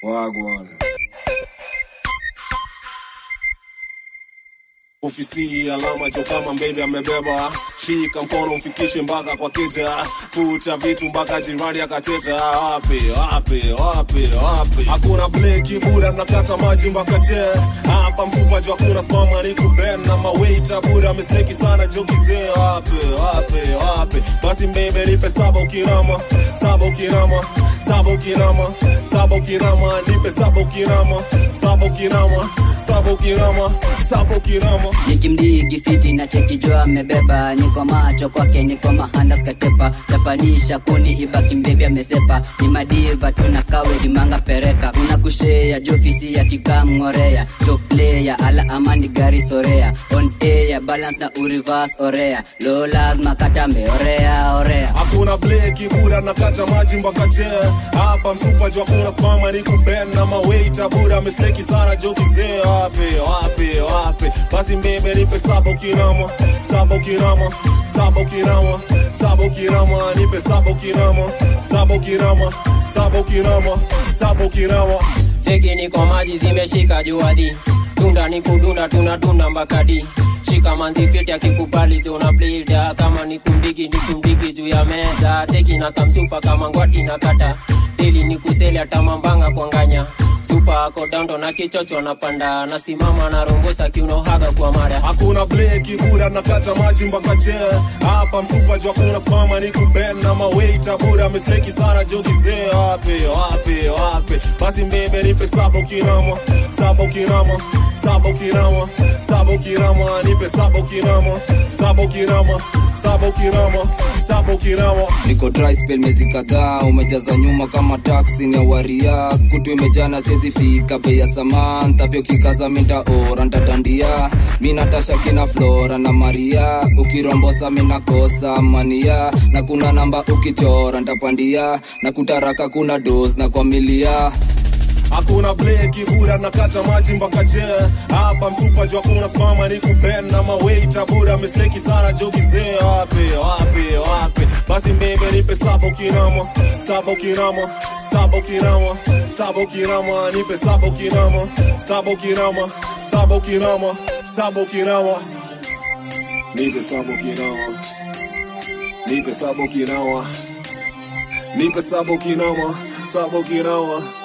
Wagwan. Ofisi alama jo kama mbele amebeba, shika mkono mfikishe mpaka kwa keja, puta vitu mpaka jirani akateta. Wapi wapi wapi wapi, hakuna bleki bura, mnakata maji mpaka che hapa mfupa jo, hakuna spama ni kuben na mawaita bura, misleki sana jo kizee. Wapi wapi wapi, basi mbebe nipe saba ukirama, saba ukirama, saba ukirama, saba ukirama, nipe saba ukirama, saba ukirama, saba ukirama, saba ukirama nikimdigi fiti na chekijua amebeba niko macho kwake niko mahandas katepa chapanisha kundi ibaki mbebi amesepa ni madiva tuna kawe dimanga pereka una kushea jofisi ya kikamngorea top player ala amani gari sorea on air balance na urivas orea lo lazima katambe orea orea hakuna bleki bura nakata maji mpaka che hapa mfupa jo hakuna spama ni kuben na mawaita bura misleki sana jo kizee wapi wapi wapi basi mbebe nipe saba ukirama saba ukirama saba ukirama saba ukirama nipe saba ukirama saba ukirama saba ukirama saba ukirama Cheki niko maji zimeshika juadi, tunda ni kudunda, tunadunda mbakadi shika manzi fiti akikubali tuna blida kama ni kumdigi ni kumdigi juu ya meza teki na kamsupa kama ngwati na kata dili ni kuseli atamambanga kwanganya supa ako dando na kichocho napanda nasimama na rombosa kiunohaga kwa mara hakuna bleki bura nakata maji mpaka che hapa mfupa jo hakuna spama ni kuben na mawaita bura misleki sana jo kizee wapi wapi wapi basi mbebe nipe saba ukirama saba ukirama saba ukirama saba ukirama nipe saba ukirama saba ukirama saba ukirama saba ukirama niko dry spell miezi kadhaa umejaza nyuma kama taksi ni awaria kutu imejana siezi fika bei ya samantha pia ukikaza minta ora ntadandia mi natasha kina flora na maria ukirombosa minakosa mania na kuna namba ukichora ntapandia na kutaraka kuna dos na kwa milia hakuna bleki bura nakata maji mpaka che hapa mfupa jo hakuna spama ni kuben na mawaita bura misleki sana jo kizee wapi wapi wapi basi mbebe nipe saba ukirama saba ukirama saba ukirama saba ukirama nipe saba ukirama saba ukirama saba ukirama saba ukirama nipe saba ukirama nipe saba ukirama nipe saba ukirama saba ukirama